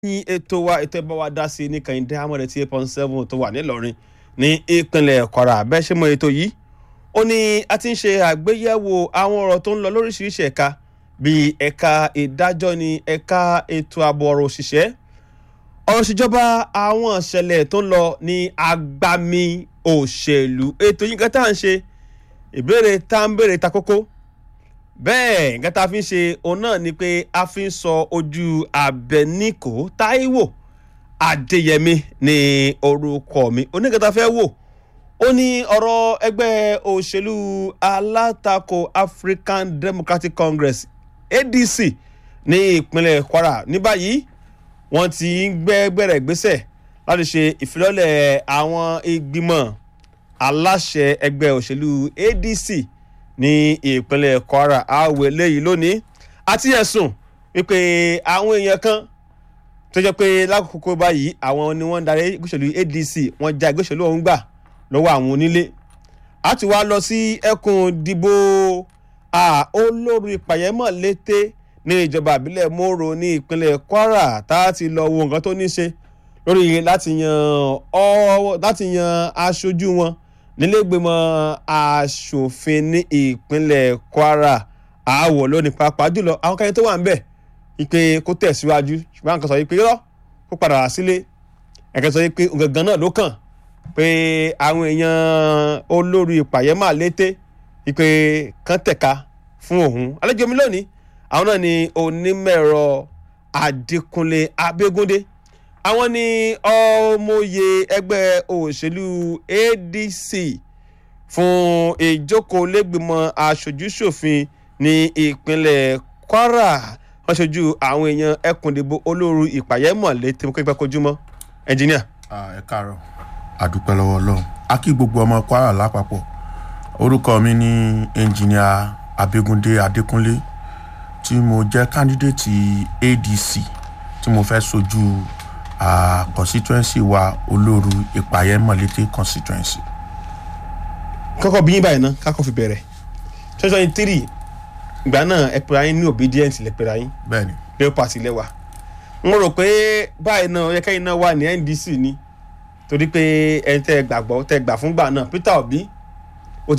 ní ètò wa ètò ẹ̀bá wa dá sí ní kàyíndé amọ̀rẹ̀ tí eight point seven tó wà nílọrin ní ìpínlẹ̀ kwara bẹ́ẹ̀ ṣe mọ ètò yìí ó ní a ti ń ṣe àgbéyẹ̀wò àwọn ọ̀rọ̀ tó ń lọ lóríṣiríṣi ẹ̀ka bíi ẹ̀ka ìdájọ́ ní ẹ̀ka ètò ààbò ọ̀rọ̀ òṣìṣẹ́ ọ̀rọ̀ ìṣèjọba àwọn ìṣẹ̀lẹ̀ tó ń lọ ní agbami òṣèlú ètò yìí nǹkan tá à ń ṣe ìbéèrè tá à ń béèrè ta kókó bẹ́ẹ̀ nǹkan tá a fi ń ṣe òun náà ni pé a fi ń sọ ojú abẹníkò táíwò adéyẹmí ní orúkọ mi oníkẹta fẹ́ wò ó ní ọ̀rọ̀ ẹgbẹ́ òṣèlú alátakò african democratic congress adc ní ìpínlẹ̀ kwara ní báyìí wọ́n ti ń gbẹ́ gbẹ̀rẹ̀ gbésẹ̀ láti ṣe ìfilọ́lẹ̀ àwọn ìgbìmọ̀ aláṣẹ ẹgbẹ́ òṣèlú adc ní ìpínlẹ̀ kwara àwọ̀ eléyìí lónìí àti ẹ̀sùn wípé àwọn èèyàn kan tó jẹ́ pé lákòókò báyìí àwọn ni wọ́n ń darí ìgbésẹ̀lú adc wọ́n já ìgbésẹ̀lú ọ̀hún gbà lọ́wọ́ àwọn onílé a ti wá lọ sí ẹkùn dìbò olórí pàyẹ́mọ̀ lété ní ìjọba àbílẹ̀ mòrò ní ìpínlẹ̀ kwara tá a ti lọ wo nǹkan tó ní ṣe lórí láti yan ọ láti yan aṣojú wọn nílẹ̀gbẹ̀mọ aṣòfin ní ìpínlẹ̀ kwara àwọ̀ lónìí pàápàá jùlọ àwọn kan tó wà ń bẹ̀ ìpè kó tẹ̀síwájú ṣùgbọ́n àwọn kan sọ yìí pé rọ́ kó padà wá sílé ẹ̀kẹ́ sọ yìí pé gangan náà ló kàn pé àwọn èèyàn olórí ìpàyẹ́mà lété ìpè kan tẹ̀ka fún òun àlejò mi lónìí àwọn náà ni onímọ̀ẹ̀rọ adékúnlé abégúndé àwọn ni ọmọye ẹgbẹ́ òṣèlú adc fún ìjókòó lẹ́gbìmọ̀ aṣojúṣòfin ní ìpínlẹ̀ kwara wọ́n ṣojú àwọn èèyàn ẹkùndìbò olóru ìpàyẹ́mọ̀ létí mo képe kojúmọ́ ẹnjìníà. ẹ káàárọ̀ àdúpẹ́ lọ́wọ́ ọlọ́run a kí gbogbo ọmọ kwara lápapọ̀ orúkọ mi ní ẹnjìníà abégúndé adékúnlé tí mo jẹ́ kándídéètì adc tí mo fẹ́ sojú uh, constituency wa olóru ìpàyẹ́mọ̀lété constituency. kọ́kọ́ bí yín báyìí náà kákọ́ fi bẹ̀rẹ̀ twenty twenty three ìgbà náà ẹ pera yín ní obedient lẹ pera yín bẹ́ẹ̀ni labour party lẹ́wà n rò pé báyìí náà ẹ̀ka yìí náà wà ní ndc ni torí pé ẹni tẹ́ gbàgbọ́ tẹ́ gbà fúngbà náà peter obi